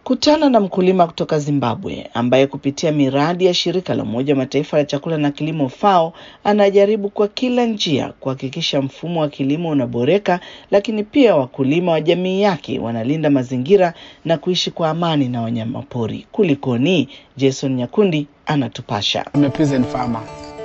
Kutana na mkulima kutoka Zimbabwe ambaye kupitia miradi ya shirika la Umoja wa Mataifa la chakula na kilimo FAO anajaribu kwa kila njia kuhakikisha mfumo wa kilimo unaboreka, lakini pia wakulima wa jamii yake wanalinda mazingira na kuishi kwa amani na wanyamapori. Kulikoni? Jason Nyakundi anatupasha. I'm a peasant farmer.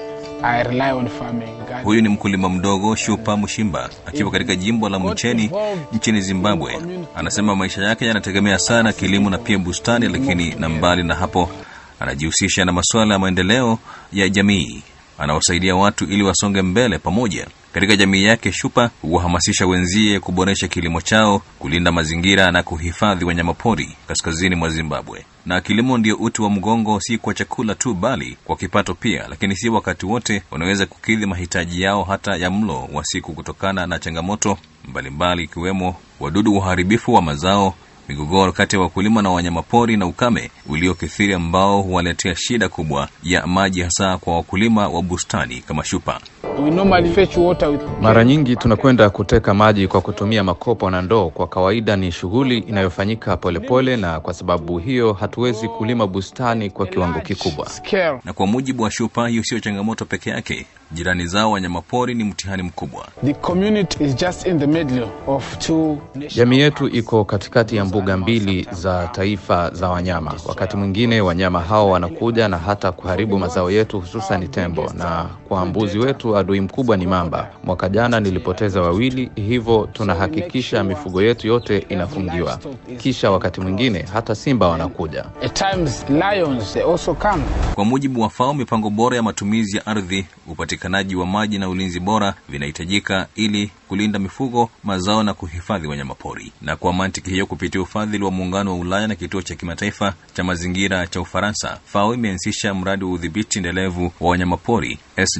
I rely on farming. God- Huyu ni mkulima mdogo Shupa Mushimba akiwa katika jimbo la Mcheni nchini Zimbabwe. Anasema maisha yake yanategemea sana kilimo na pia bustani, lakini na mbali na hapo anajihusisha na masuala ya maendeleo ya jamii. Anawasaidia watu ili wasonge mbele pamoja. Katika jamii yake, Shupa huwahamasisha wenzie kuboresha kilimo chao, kulinda mazingira na kuhifadhi wanyamapori kaskazini mwa Zimbabwe. Na kilimo ndio uti wa mgongo, si kwa chakula tu, bali kwa kipato pia, lakini si wakati wote wanaweza kukidhi mahitaji yao hata ya mlo wa siku, kutokana na changamoto mbalimbali, ikiwemo wadudu, uharibifu wa mazao migogoro kati ya wakulima na wanyamapori na ukame uliokithiri ambao huwaletea shida kubwa ya maji hasa kwa wakulima wa bustani kama Shupa. We normally fetch water with Mara nyingi tunakwenda kuteka maji kwa kutumia makopo na ndoo. Kwa kawaida ni shughuli inayofanyika polepole, na kwa sababu hiyo hatuwezi kulima bustani kwa kiwango kikubwa. scale. Na kwa mujibu wa Shupa, hiyo sio changamoto peke yake. Jirani zao wanyamapori ni mtihani mkubwa. The community is just in the middle of two nations. Jamii yetu iko katikati ya mbuga mbili za taifa za wanyama. Wakati mwingine wanyama hao wanakuja na hata kuharibu mazao yetu, hususan tembo, na kwa mbuzi wetu adui mkubwa ni mamba. Mwaka jana nilipoteza wawili, hivyo tunahakikisha mifugo yetu yote inafungiwa. Kisha wakati mwingine hata simba wanakuja. At times, lions they also come. Kwa mujibu wa FAO, mipango bora ya matumizi ya ardhi, upatikanaji wa maji na ulinzi bora vinahitajika ili kulinda mifugo, mazao na kuhifadhi wanyamapori. Na kwa mantiki hiyo, kupitia ufadhili wa Muungano wa Ulaya na Kituo cha Kimataifa cha Mazingira cha Ufaransa, FAO imeanzisha mradi wa udhibiti endelevu wa wanyamapori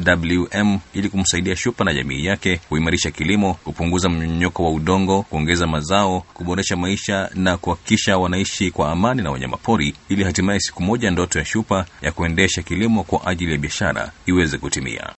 SWM ili kumsaidia Shupa na jamii yake kuimarisha kilimo, kupunguza mmonyoko wa udongo, kuongeza mazao, kuboresha maisha na kuhakikisha wanaishi kwa amani na wanyamapori, ili hatimaye siku moja ndoto ya Shupa ya kuendesha kilimo kwa ajili ya biashara iweze kutimia.